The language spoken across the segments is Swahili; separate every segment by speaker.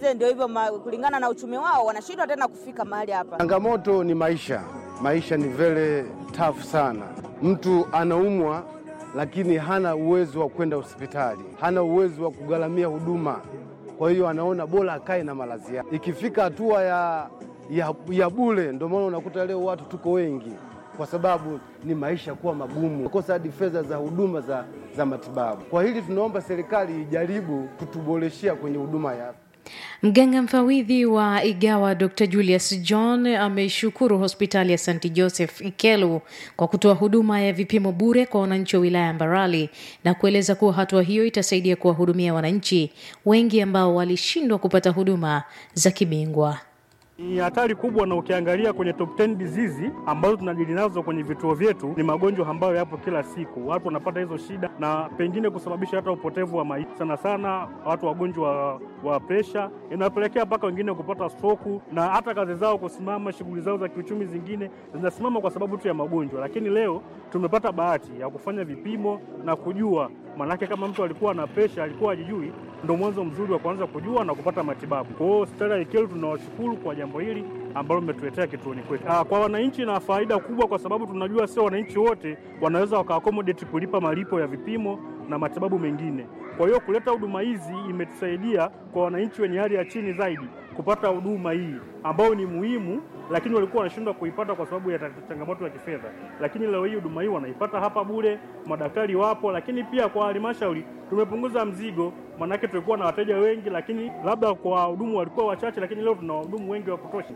Speaker 1: wengine ndio hivyo ma- kulingana na uchumi wao wanashindwa tena kufika mahali hapa.
Speaker 2: Changamoto ni maisha. Maisha ni very tough sana. Mtu anaumwa lakini hana uwezo wa kwenda hospitali, hana uwezo wa kugharamia huduma, kwa hiyo anaona bora akae na malazi yake. Ikifika hatua ya, ya, ya bure, ndio maana unakuta leo watu tuko wengi, kwa sababu ni maisha kuwa magumu, kosa hadi fedha za huduma za, za matibabu. Kwa hili tunaomba serikali ijaribu kutuboreshea kwenye huduma ya afya.
Speaker 3: Mganga mfawidhi wa Igawa Dr Julius John ameishukuru hospitali ya St Joseph Ikelu kwa kutoa huduma ya vipimo bure kwa wananchi wa wilaya ya Mbarali na kueleza kuwa hatua hiyo itasaidia kuwahudumia wananchi wengi ambao walishindwa kupata huduma za kibingwa.
Speaker 4: Ni hatari kubwa, na ukiangalia kwenye top 10 disease ambazo tunadili nazo kwenye vituo vyetu ni magonjwa ambayo yapo kila siku. Watu wanapata hizo shida na pengine kusababisha hata upotevu wa maisha, sana sana watu wagonjwa wa, wa presha, inapelekea mpaka wengine kupata stroke na hata kazi zao kusimama, shughuli zao za kiuchumi zingine zinasimama kwa sababu tu ya magonjwa. Lakini leo tumepata bahati ya kufanya vipimo na kujua, maanake kama mtu alikuwa na presha alikuwa hajijui, ndo mwanzo mzuri wa kuanza kujua na kupata matibabu. Kwa hiyo hospitali ya Ikelu tunawashukuru kwa jambo hili ambalo mmetuletea kituoni kwetu. Ah, Kwa wananchi na faida kubwa, kwa sababu tunajua sio wananchi wote wanaweza waka-accommodate kulipa malipo ya vipimo na matibabu mengine. Kwa hiyo kuleta huduma hizi imetusaidia kwa wananchi wenye hali ya chini zaidi kupata huduma hii ambayo ni muhimu, lakini walikuwa wanashindwa kuipata kwa sababu ya ta- changamoto ya kifedha. Lakini leo hii huduma hii wanaipata hapa bure, madaktari wapo, lakini pia kwa halmashauri tumepunguza mzigo, maanake tulikuwa na wateja wengi, lakini labda kwa wahudumu walikuwa wachache, lakini leo tuna wahudumu wengi wa kutosha.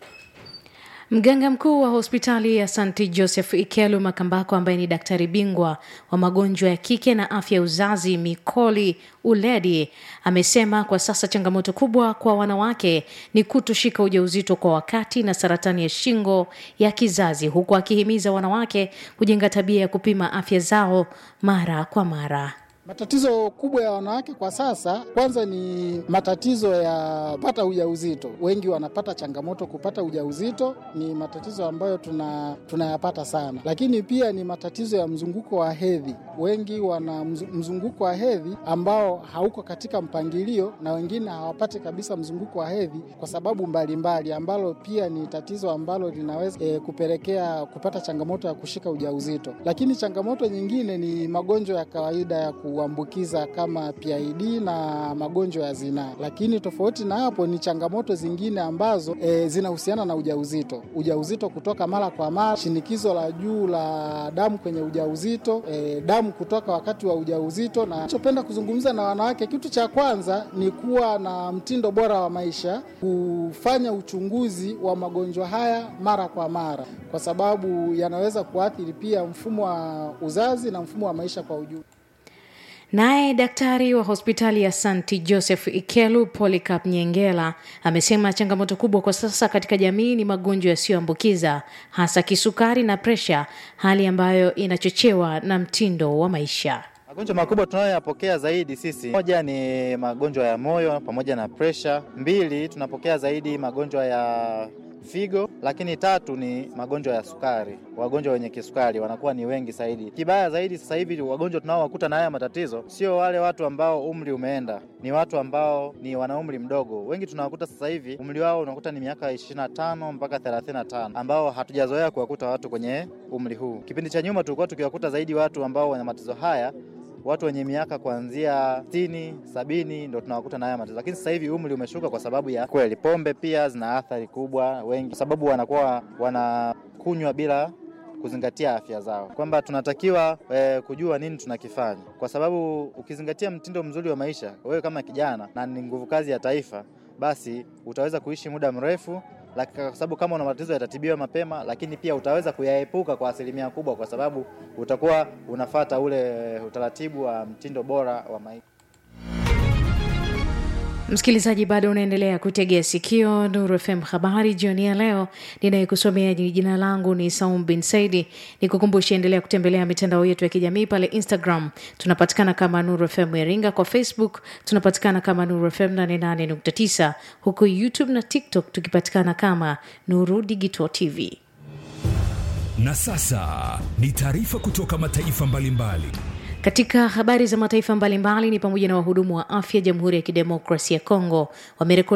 Speaker 3: Mganga mkuu wa hospitali ya St Joseph Ikelu Makambako, ambaye ni daktari bingwa wa magonjwa ya kike na afya ya uzazi Mikoli Uledi, amesema kwa sasa changamoto kubwa kwa wanawake ni kutoshika ujauzito kwa wakati na saratani ya shingo ya kizazi, huku akihimiza wanawake kujenga tabia ya kupima afya zao mara kwa mara.
Speaker 5: Matatizo kubwa ya wanawake kwa sasa, kwanza ni matatizo ya pata ujauzito. Wengi wanapata changamoto kupata ujauzito, ni matatizo ambayo tuna tunayapata sana, lakini pia ni matatizo ya mzunguko wa hedhi. Wengi wana mzu- mzunguko wa hedhi ambao hauko katika mpangilio, na wengine hawapati kabisa mzunguko wa hedhi kwa sababu mbalimbali mbali, ambalo pia ni tatizo ambalo linaweza e, kupelekea kupata changamoto ya kushika ujauzito. Lakini changamoto nyingine ni magonjwa ya kawaida ya kuambukiza kama PID na magonjwa ya zinaa. Lakini tofauti na hapo ni changamoto zingine ambazo e, zinahusiana na ujauzito, ujauzito kutoka mara kwa mara, shinikizo la juu la damu kwenye ujauzito, e, damu kutoka wakati wa ujauzito. Na nachopenda kuzungumza na wanawake, kitu cha kwanza ni kuwa na mtindo bora wa maisha, kufanya uchunguzi wa magonjwa haya mara kwa mara, kwa sababu yanaweza kuathiri pia mfumo wa uzazi na mfumo wa maisha kwa ujumla.
Speaker 3: Naye daktari wa hospitali ya St Joseph Ikelu Polycarp Nyengela amesema changamoto kubwa kwa sasa katika jamii ni magonjwa yasiyoambukiza hasa kisukari na presha, hali ambayo inachochewa na mtindo wa maisha.
Speaker 6: Magonjwa makubwa tunayoyapokea zaidi sisi, moja ni magonjwa ya moyo pamoja na presha. Mbili, tunapokea zaidi magonjwa ya figo, lakini tatu ni magonjwa ya sukari. Wagonjwa wenye kisukari wanakuwa ni wengi zaidi. Kibaya zaidi sasa hivi wagonjwa tunaowakuta na haya matatizo sio wale watu ambao umri umeenda, ni watu ambao ni wana umri mdogo. Wengi tunawakuta sasa hivi umri wao unakuta ni miaka 25 mpaka 35, ambao hatujazoea kuwakuta watu kwenye umri huu. Kipindi cha nyuma tulikuwa tukiwakuta zaidi watu ambao wana matatizo haya watu wenye miaka kuanzia sitini sabini ndo tunawakuta na haya matatizo, lakini sasa hivi umri umeshuka kwa sababu ya kweli pombe pia zina athari kubwa wengi, kwa sababu wanakuwa wanakunywa bila kuzingatia afya zao, kwamba tunatakiwa eh, kujua nini tunakifanya, kwa sababu ukizingatia mtindo mzuri wa maisha, wewe kama kijana na ni nguvu kazi ya taifa, basi utaweza kuishi muda mrefu laki- kwa sababu kama una matatizo yatatibiwa mapema, lakini pia utaweza kuyaepuka kwa asilimia kubwa, kwa sababu utakuwa unafata ule utaratibu wa mtindo bora wa maisha.
Speaker 3: Msikilizaji, bado unaendelea kutegea sikio Nuru FM habari jioni ya leo. Ninayekusomea ni jina langu ni Saum bin Saidi. Nikukumbushe, endelea kutembelea mitandao yetu ya kijamii pale Instagram tunapatikana kama Nuru FM Iringa, kwa Facebook tunapatikana kama Nuru FM 88.9, huku YouTube na TikTok tukipatikana kama Nuru Digital TV.
Speaker 7: Na sasa ni taarifa kutoka mataifa mbalimbali.
Speaker 3: Katika habari za mataifa mbalimbali ni pamoja na wahudumu wa afya Jamhuri ya Kidemokrasia ya Kongo wamerekodi